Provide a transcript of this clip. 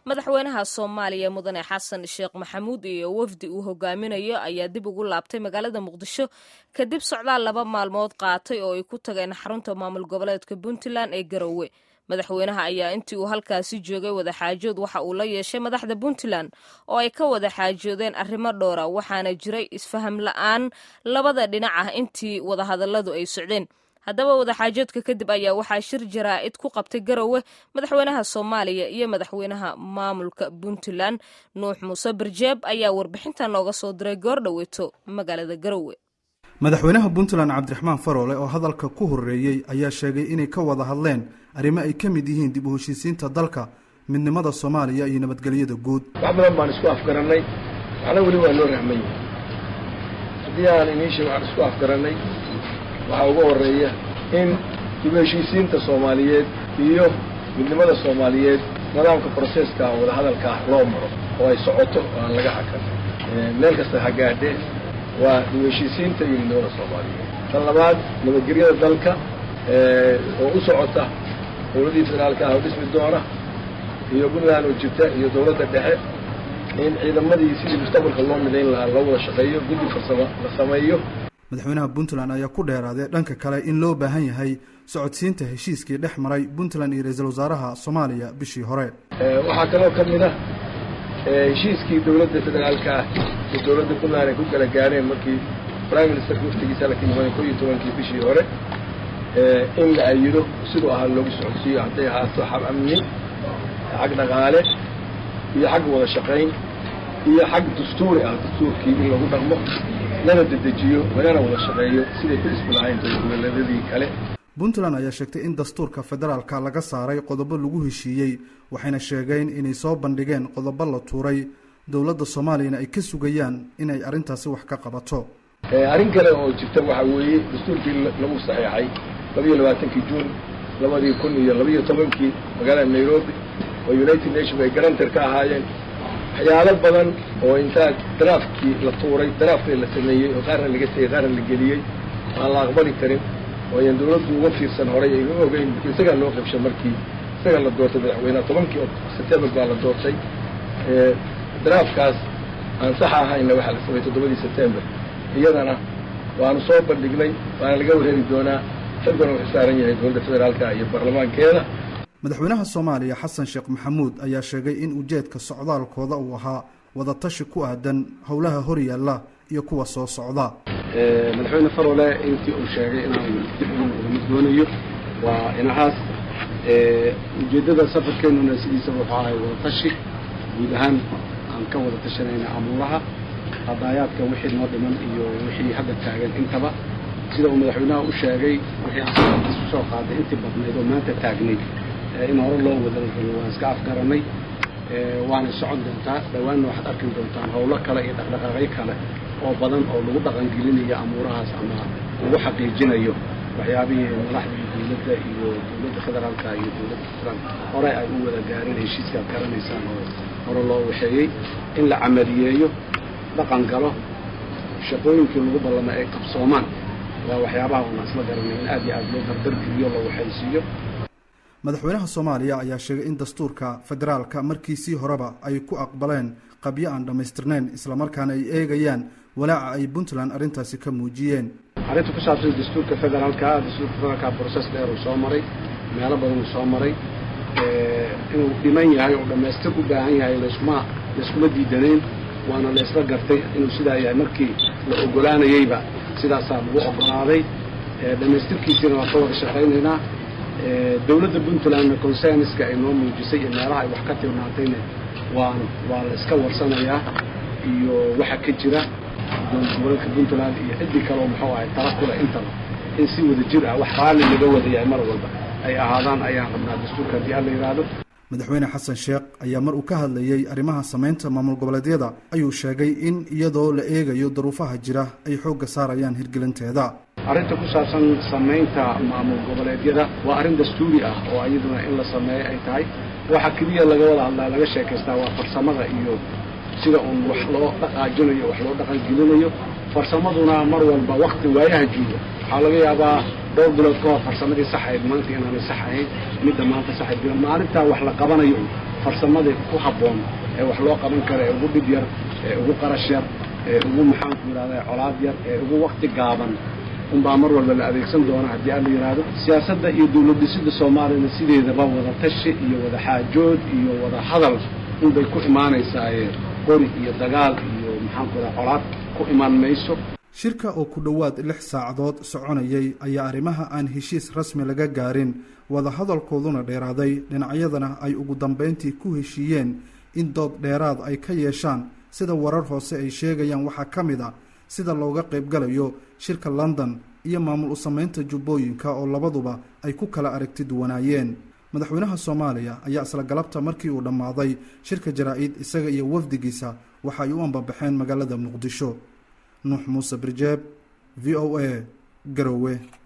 madaxweynaha soomaaliya mudane xasan sheekh maxamuud iyo wafdi uu hogaaminayo ayaa dib ugu laabtay magaalada muqdisho kadib socdaal laba maalmood qaatay oo ay ku tageen xarunta maamul goboleedka puntland ee garowe madaxweynaha ayaa intii uu halkaasi joogay wadaxaajood waxa uu la yeeshay madaxda puntland oo ay ka wada xaajoodeen arrimo dhowra waxaana jiray isfaham la-aan labada dhinac ah intii wadahadalladu ay socdeen haddaba wadaxaajoodka kadib ayaa waxaa shir jaraa'id ku qabtay garowe madaxweynaha soomaaliya iyo madaxweynaha maamulka puntland nuux muuse barjeeb ayaa warbixinta nooga soo diray goor dhoweeto magaalada garowe madaxweynaha puntland cabdiraxmaan faroole oo hadalka ku horreeyey ayaa sheegay inay ka wada hadleen arrimo ay ka mid yihiin dib u heshiisiinta dalka midnimada soomaaliya iyo nabadgelyada guud wax badan baan isku afgarannay waxna weli waa loo rahmay haddii aan iniisha waxaan isku afgarannay waxaa ugu horreeya in dib u heshiisiinta soomaaliyeed iyo midnimada soomaaliyeed nidaamka broseska wadahadalka ah loo maro oo ay socoto oo aan laga hakan meel kasta ha gaadhee waa dib u heshiisiinta iyo midnimada soomaaliyeed tan labaad nabadgelyada dalka oo u socota dowladdii federaalka ah oo dhismi doona iyo puntland oo jirta iyo dowladda dhexe in ciidamadii sidii mustaqbalka loo midayn lahaa loo wada shaqeeyo guddi farsamo la sameeyo madaxweynaha puntland ayaa ku dheeraaday dhanka kale in loo baahan yahay socodsiinta heshiiskii dhex maray puntland iyo ra-iisul wasaaraha soomaaliya bishii hore waxaa kaloo ka mid ah heshiiskii dowladda federaalka ah iyo dowladda puntland ay ku kala gaareen markii prime ministerka waftigiisa la ka yimaada ko iyo tobankii bishii hore in la ayido siduu ahaa loogu socodsiiyo hadday ahaato xab amni xag dhaqaale iyo xag wada shaqayn iyo xag dastuuri ah dastuurkii in lagu dhaqmo lana dedejiyo lagana wada shaqeeyo siday ku dhismi lahayn dowladgoboleedyadii kale puntland ayaa sheegtay in dastuurka federaalka laga saaray qodobo lagu heshiiyey waxayna sheegeen inay soo bandhigeen qodobo la tuuray dowladda soomaaliyana ay ka sugayaan inay arrintaasi wax ka qabato arrin kale oo jirta waxaa weeye dastuurkii lagu saxeexay labiyo labaatankii juun labadii kun iyo labiyo tobankii magaalada nairobi oo united nation ay garantar ka ahaayeen waxyaalo badan oo intaa daraafkii la tuuray daraafkii la sameeyey oo qaarna laga tegey qaarna la geliyey aan la aqbali karin oo ayaan dawladdu uga fiirsan horay aynu ogeyn isagaa loo qabshay markii isagaa la doortay madaxweyneha tobankii september baa la doortay daraafkaas aan sax ahayna waxaa la sameeyey toddobadii september iyadana waanu soo bandhignay waana laga wareeri doonaa xilkuna wuxuu saaran yahay dowladda federaalka iyo baarlamaankeeda madaxweynaha soomaaliya xasan sheekh maxamuud ayaa sheegay in ujeedka socdaalkooda uu ahaa wadatashi ku aadan howlaha horyaalla iyo kuwa soo socda madaxweyne farole intii uu sheegay inaan dib uga doonayo waa inahaas ujeeddada safarkeennuna sidiisaba wuxuu ahay wadatashi guud ahaan aan ka wada tashanayna amuuraha qadaayaadka wixii noo dhiman iyo wixii hadda taagan intaba sida uu madaxweynaha u sheegay wixii aan isu soo qaaday intii badnayd oo maanta taagnayd in hore loo wada waan iska afgaranay waana socon doontaa dhowaanna waxaad arki doontaan howlo kale iyo dhaqdhaqaaqyo kale oo badan oo lagu dhaqangelinayo amuurahaas ama lagu xaqiijinayo waxyaabihii madaxdii dowladda iyo dowladda federaalka iyo dowladda puntland hore ay u wada gaareen heshiiskaad garanaysaan oo hore loo waxeeyey in la camaliyeeyo dhaqan galo shaqooyinkii lagu ballama ay qabsoomaan waa waxyaabaha una isla garanay in aad iyo aad loo dardargeliyo la waxaysiiyo madaxweynaha soomaaliya ayaa sheegay in dastuurka federaalka markiisii horeba ay ku aqbaleen qabyo aan dhammaystirnayn islamarkaana ay eegayaan walaaca ay puntland arrintaasi ka muujiyeen arrinta ku saabsan dastuurka federaalka dastuurka federaalka broses dheer uu soo maray meelo badan uu soo maray inuu dhiman yahay oo dhammaystir u baahan yahay laskuma layskuma diidanayn waana la isla gartay inuu sidaa yahay markii la ogolaanayeyba sidaasaa lagu ogolaaday dhammaystirkiisiina waan ka wada shaqaynaynaa dowladda puntlandna consenska ay noo muujisay iyo meelaha ay wax ka tilmaantayna waan waa la iska warsanayaa iyo waxa ka jira dowlad goboleedka puntland iyo ciddii kale oo muxuu ahay tala kule intaba in si wada jir ah wax raalli laga wada yahay mar walba ay ahaadaan ayaan rabnaa dastuurka haddii alla yidhaahdo madaxweyne xasan sheekh ayaa mar uu ka hadlayey arrimaha samaynta maamul goboleedyada ayuu sheegay in iyadoo la eegayo daruufaha jira ay xoogga saarayaan hirgelinteeda arrinta ku saabsan samaynta maamul goboleedyada waa arrin dastuuri ah oo iyaduna in la sameeyo ay tahay waxa keliya laga wada hadlaa laga sheekaystaa waa farsamada iyo sida uun wax loo dhaqaajinayo wax loo dhaqangelinayo farsamaduna mar walba wakti waayaha jooga waxaa laga yaabaa dhowr bilood ka hor farsamadii saxayd maanta inaanay sax ahayn midda maanta saxayd maalintaa wax la qabanayo farsamada ku habboon ee wax loo qaban kara ee ugu dhib yar ee ugu qarash yar ee ugu maxaanku yidhahda colaad yar ee ugu wakti gaaban unbaa mar walba la adeegsan doona haddii aan la yidhaahdo siyaasadda iyo dawlad dhisida soomaaliyana sideedaba wada tashi iyo wada xaajood iyo wada hadal unbay ku imaanaysaaye qori iyo dagaal iyo maxaanku yidhaha colaad ku imaan mayso shirka oo ku dhowaad lix saacadood soconayay ayaa arrimaha aan heshiis rasmi laga gaarin wadahadalkooduna dheeraaday dhinacyadana ay ugu dambeyntii ku heshiiyeen in dood dheeraad ay ka yeeshaan sida warar hoose ay sheegayaan waxaa ka mid a sida looga qaybgalayo shirka london iyo maamul u samaynta jubbooyinka oo labaduba ay ku kala aragti duwanaayeen madaxweynaha soomaaliya ayaa isla galabta markii uu dhammaaday shirka jaraa-id isaga iyo wafdigiisa waxa ay u ambabaxeen magaalada muqdisho nuux muuse birjeeb v o a garowe